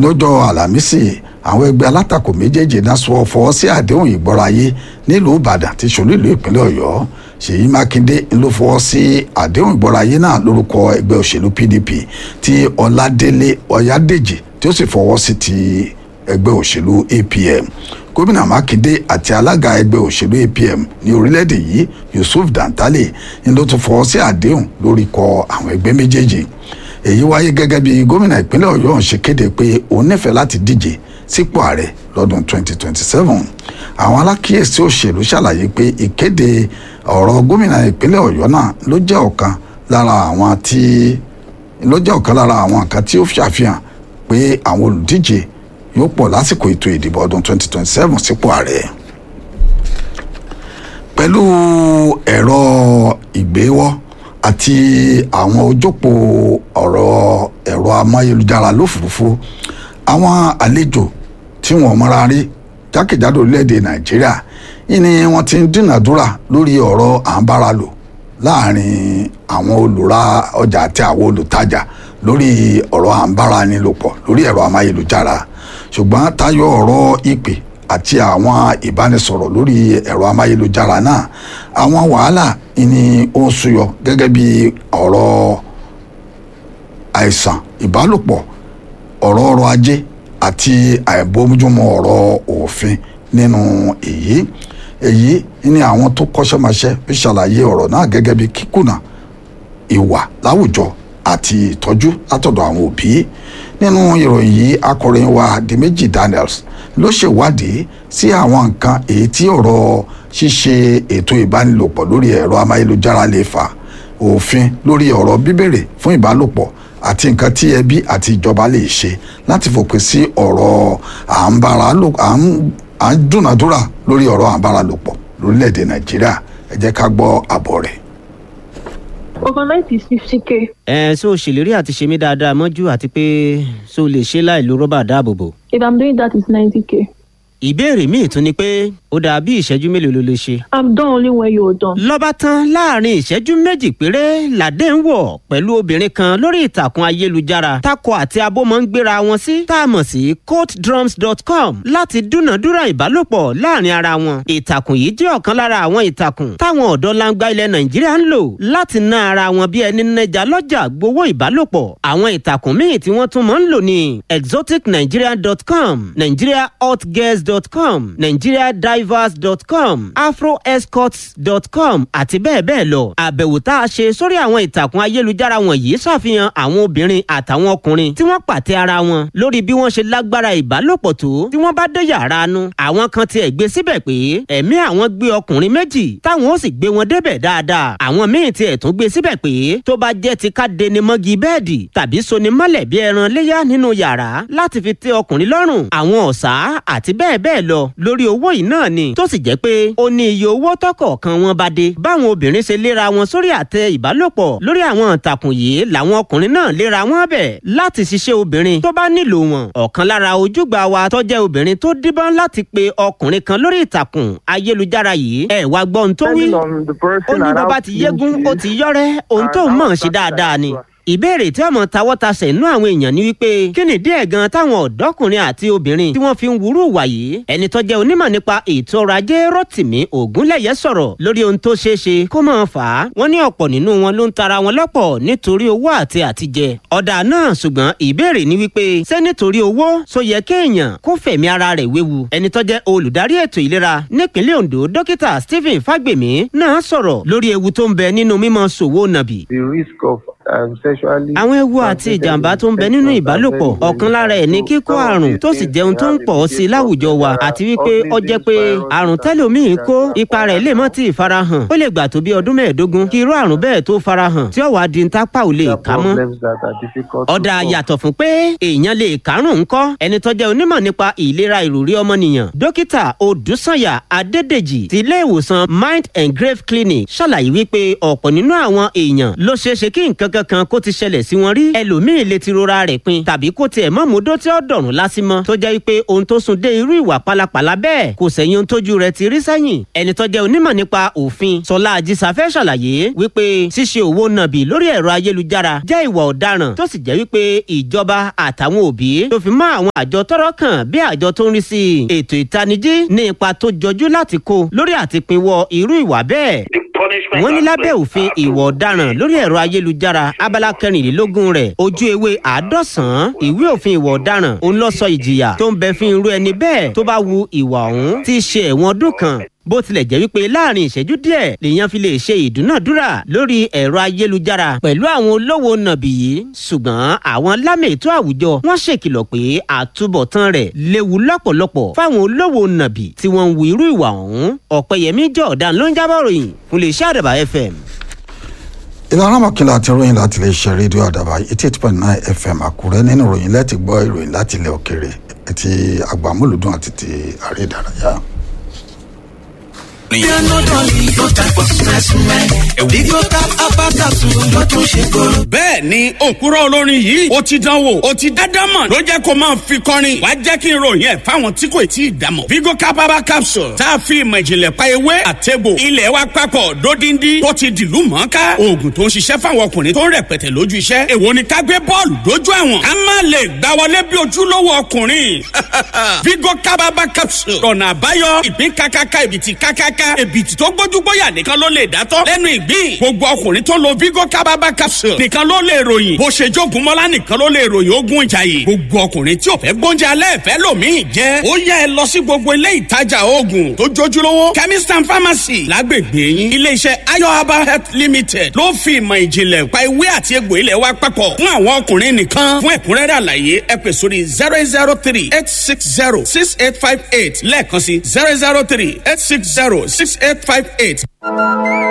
lọ́jọ́ àlàmísì àwọn ẹgbẹ́ alátakò méjèèjì náà sọ fọwọ́ sí àdéhùn ìgbọ́ráyé nílùú ìbàdàn tí ṣolú ìlú ìpínlẹ̀ ọ̀yọ́ ṣèyí mákindé ló fọwọ́ sí àdéhùn ìgbọ́ráyé náà lórúkọ ẹgbẹ́ òṣèlú pdp tí ọládélé ọ̀yádèjì tí ó sì fọwọ́ sí ti ẹgbẹ́ òṣèlú apm gómìnà mákindé àti alága ẹgbẹ́ òṣèlú apm ní orílẹ̀-èdè yìí yusuf dantale ni ló tún fọwọ́ sí àdéhùn lórí kọ àwọn ẹgbẹ́ méjèèjì èyí wáyé gẹ́gẹ́ bí gómìnà ìpínlẹ̀ ọ̀yọ́ ṣe kéde pé òun nífẹ̀ẹ́ láti díje sípò ààrẹ lọ́dún 2027 àwọn alákìyèsí òṣèlú ṣàlàyé pé ìkéde ọ̀rọ̀ gómìnà ìpínlẹ̀ ọ̀yọ́ náà ló jẹ́ ọ̀kan lára àwọn tí ló jẹ́ ọ̀kan lára àwọn nǹkan tí ó ṣàfihàn pé àwọn olùdíje yóò pọ̀ lásìkò ètò ìdìbò ọdún 2027 sípò ààrẹ pẹ̀lú ẹ̀rọ ìgbéwọ́ àti àwọn ojópò ọ̀rọ̀ ẹ̀rọ amáyélujára lófurufú àwọn àlejò tí wọ́n mọ́ra rí jákèjádò orílẹ̀-èdè nàìjíríà ìní wọ́n ti ń dúnàdúrà lórí ọ̀rọ̀ à ń bára lò láàrin àwọn olùra ọjà àti àwọn olùtajà lórí ọ̀rọ̀ à ń bára ni lò pọ̀ lórí ẹ̀rọ amáyélujára ṣùgbọ́n tayọ ọ̀rọ̀ ìpè àti àwọn ìbánisọ̀rọ̀ lórí ẹ̀rọ amáyélujára náà àwọn wàhálà ni ó ń súyọ gẹ́gẹ́ bí ọ̀rọ̀ àìsàn ìbálòpọ̀ ọ̀rọ̀ ọrọ̀ ajé àti àìbójúmọ́ ọ̀rọ̀ òfin nínú èyí èyí ni àwọn tó kọ́ṣẹ́mọṣẹ́ fi ṣàlàyé ọ̀rọ̀ náà gẹ́gẹ́ bí kíkùnà ìwà láwùjọ àti ìtọ́jú látọ̀dọ̀ àwọn òbí nínú ìròyìn yìí akọrin wa Dimeji Daniels ló ṣèwádìí sí àwọn nǹkan èyí tí ọ̀rọ̀ ṣíṣe ètò ìbánilòpọ̀ lórí ẹ̀rọ amáyélujára lè fà òfin lórí ọ̀rọ̀ bíbèrè fún ìbálòpọ̀ àti nǹkan tí ẹbí àti ìjọba lè ṣe láti fòpin sí ọ̀rọ̀ à ń bára lò à ń dúnàdúrà lórí ọ̀rọ̀ à ń bára lò pọ̀ lórílẹ̀‐èdè Nàìjíríà ẹ jẹ́ ká gbọ́ àbọ̀ rẹ̀. overnight is fifty k. ẹ ṣó o ṣèlérí àti ṣe mí dáadáa mọ́jú àti pé ṣó o lè ṣe láì lo rọ́bà dáàbòbò. if i'm doing that it's ninety k. ìbéèrè míì tún ni pé ó dà bí ìṣẹ́jú mélòó ló lè ṣe. i'm done only when you're done. lọ́ba tán láàrin ìṣẹ́jú méjì péré làdé ń wọ̀ pẹ̀lú obìnrin kan lórí ìtàkùn ayélujára takọ àti abo máa ń gbéra wọn sí tá a mọ̀ sí courtdrums.com láti dúnàdúrà ìbálòpọ̀ láàrin ara wọn. ìtàkùn yìí jẹ́ ọ̀kan lára àwọn ìtàkùn táwọn ọ̀dọ́ langba ilẹ̀ nàìjíríà ń lò láti ná ara wọn bí ẹni nẹja lọ́jà gbowó ìbálòpọ̀. àwọn ìtàkùn míì tí wọ́n tún máa ń lò ní exoticnigeria.com nigeriahotgirls.com nigeriadivers.com afroescorts.com àti bẹ́ẹ̀ bẹ́ẹ̀ lọ. àbẹ̀wò tá a ṣe sórí àwọn ìtàkùn ayélujára wọ̀nyí ṣàfihàn àwọn obìnrin àtàwọn ọkùnrin tí wọ́n pàtẹ ara wọn lórí bí wọ́n ṣe lágbára ìbálòpọ̀ tó tí wọ́n bá dé yàrá nu. àwọn kan tiẹ̀ gbé síbẹ̀ pé ẹ̀mí àwọn gbé ọkùnrin méjì táwọn ó sì gbé wọn débẹ̀ dáadáa. àwọn míì tiẹ̀ tún gbé síbẹ̀ pé tó bá jẹ́ ti ká deni mọ́gi bẹ́ẹ̀dì tàbí soni mọ́lẹ̀ bí ẹran léyà nínú yàrá láti fi tẹ́ ọkùnrin lọ́rùn àwọn ọ̀sà àti bẹ́ẹ̀ bẹ́ẹ̀ lọ lórí owó yìí náà ni tó sì jẹ́ pé ó ní iye owó tọkọ̀ọ̀kan wọn bá dé báwọn obìnrin ṣe léra wọn sórí àtẹ ìbálòpọ̀ lórí àwọn ìtàkùn yìí làwọn ọkùnrin náà léra wọn bẹ̀ láti ṣiṣẹ́ obìnrin tó bá nílò wọn ọ̀kan lára ojúgbà wa tó jẹ́ obìnrin tó díbọ́n láti pe ọkùnrin kan lórí ìtàkùn ayélujára yìí ẹ̀ wá gbọ́ ohun tó wí ó ní bó bá ti yégún ó ti yọ́rẹ́ ohun tó mọ̀ ṣe dáadáa ni ìbéèrè tí ọmọ tawọ́tasẹ̀ inú àwọn èèyàn ni wípé kí ni díẹ̀ gan táwọn ọ̀dọ́kùnrin àti obìnrin tí wọ́n fi ń wúrú wà yìí ẹni tó jẹ́ onímọ̀ nípa ètò ọrọ̀ ajé rotimi ògúnlẹ̀yẹ sọ̀rọ̀ lórí ohun tó ṣeé ṣe kó máa fà á wọ́n ní ọ̀pọ̀ nínú wọn ló ń tara wọn lọ́pọ̀ nítorí owó àti àtijẹ ọ̀dà náà ṣùgbọ́n ìbéèrè ni wípé ṣé nítorí owó so yẹ kéèyàn kó fẹ̀mí ara rẹ̀ wéwu ẹni tó jẹ́ olùdarí ètò ìlera nípínlẹ̀ Ondo dókítà Stephen Fagbemi náà sọ̀rọ̀ lórí ewu tó ń bẹ nínú mímọ ṣòwò nàbì. the risk of um, sexually. àwọn ewu àti ìjàmbá tó ń bẹ nínú ìbálòpọ̀ ọ̀kan lára ẹ̀ ní kíkó àrùn tó sì jẹun tó ń pọ̀ sí i láwùjọ wa àti wípé ó jẹ́ pé àrùn tẹ́lòmíì kó ipa rẹ̀ lè mọ́ tí ì farahàn ó lè gbà tó bí ọdún mẹ́ẹ̀ẹ́dógún kí irú àrùn bẹ́ẹ̀ tó farahàn tí ó wàá di ntápà ò lè ká mọ́. problems that are difficult to ọ̀dà solve. yàtọ̀ fún pé èèyàn lè kárùn ńkọ́ ẹni tó jẹ́ onímọ̀ nípa ìlera ìròrí ọmọnìyàn dókítà odùsànyà adédèjì ti ilé ìwòsàn mind and grave clinic ṣàlàyé wípé ọ̀pọ̀ nínú àwọn èèyàn ló ṣeé ṣe kí nǹkan nǹkan kan kó ti ṣẹlẹ̀ sí wọn rí ẹlòmíì lè ti rora rẹ̀ pin tàbí kó tiẹ̀ mọ́ mọ́dó tí ó dọ̀rùn lásìmọ́ tó jẹ́ pé ohun tó sún dé irú ìwà pálapàla bẹ́ẹ̀ kò sẹ́yìn ohun tójú rẹ̀ ti rí sẹ́yìn ẹni tó jẹ́ onímọ̀ nípa òfin sọlá àjísàfẹ́ ṣàlàyé wípé ṣíṣe òwò nàbì lórí ẹ̀rọ ayélujára jẹ́ ìwà ọ̀daràn tó sì jẹ́ wípé ìjọba àtàwọn òbí tó fi mọ́ àwọn àjọ tọ́rọ̀ kàn bí àjọ tó ń rí sí ètò ìtanijí ní ipa tó jọjú láti kó lórí àtìpínwọ́ irú ìwà bẹ́ẹ̀ wọ́n ní lábẹ́ òfin ìwà ọ̀daràn lórí ẹ̀rọ ayélujára abala kẹrìnlélógún rẹ̀ ojú ewé àádọ́sàn-án ìwé òfin ìwà ọ̀daràn òun lọ sọ ìjìyà tó ń bẹ fún irú ẹni bẹ́ẹ̀ tó bá wu ìwà ọ̀hún tí í ṣe ẹ̀wọ̀n ọdún kan bó tilẹ̀ jẹ́ wípé láàrin ìṣẹ́jú díẹ̀ lèèyàn fi lè ṣe ìdúnàdúrà lórí ẹ̀rọ ayélujára pẹ̀lú àwọn olówó nàbì yìí ṣùgbọ́n àwọn lámètò àwùjọ wọ́n ṣèkìlọ̀ pé àtúbọ̀tán rẹ̀ léwu lọ́pọ̀lọpọ̀ fáwọn olówó nàbì tí wọ́n ń wu irú ìwà ọ̀hún ọ̀pẹ̀yẹmí jọ̀ọ̀dán ló ń jábọ̀ ròyìn fún lè ṣe àdàbà fm. ìlànà mọ̀kìnlá àti ròyìn láti lè ṣe rédíò àdàbà eighty eight point nine fm àkúrẹ́ nínú ìròyìn lẹ́tì gbọ́ ìròyìn láti ilẹ̀ òkèrè ti àgbàmúlùdùn àti ti àrẹ ìdárayá. bẹ́ẹ̀ ni òkúrọ̀ olórin yìí ó ti dánwò ó ti dádámọ̀ ló jẹ́ kó máa fi kọrin wàá jẹ́ kí n ròyìn ẹ̀ fáwọn tí kò tí ì dámọ̀. vigo capaba capsule tá a fi ìmọ̀ ìjìnlẹ̀ pa ewé àtẹ̀bò ilẹ̀ wa papọ̀ dódindi tó ti dìlú mọ́ká oògùn tó ń ṣiṣẹ́ fáwọn ọkùnrin tó ń rẹpẹtẹ lójú iṣẹ́ èwo ni ká gbé bọ́ọ̀lù dójú àwọn ká má lè gbá wọlé bí ojúlówó ọkùnrin vigo capaba capsule ọ̀nà àbáyọ ìpín kákáká ìbìtì kákáká ìbìtì tó gbójúgbóyà nìkan ló lè dátọ́ lẹ́nu ìgbín gbogbo ọkùnrin tó lo vigo kábàbà capsule nìkan ló lè ròyìn bó ṣe jogun mọ́lá nìkan ló lè ròyìn ogun ìjàyè gbogbo ọkùnrin tí ò fẹ́ gbóúnjẹ alẹ́ ìfẹ́ lòmíì jẹ́ ó yá ẹ lọ sí gbogbo ilé ìtajà oògùn tó jójúlówó chemist and pharmacy lágbègbè yín iléeṣẹ́ ayo herbal health limited ló fi ìmọ̀ ìjìnlẹ̀ pa ewé àti egbò ilẹ̀ wa papọ̀ fún àwọn ọkùnrin nìkan fún ẹ̀kúnrẹ́rẹ́ àlàyé ẹ pè sórí zero eight zero three eight six zero six eight five eight lẹ́ẹ̀kan sí zero zero three eight six zero six eight five eight.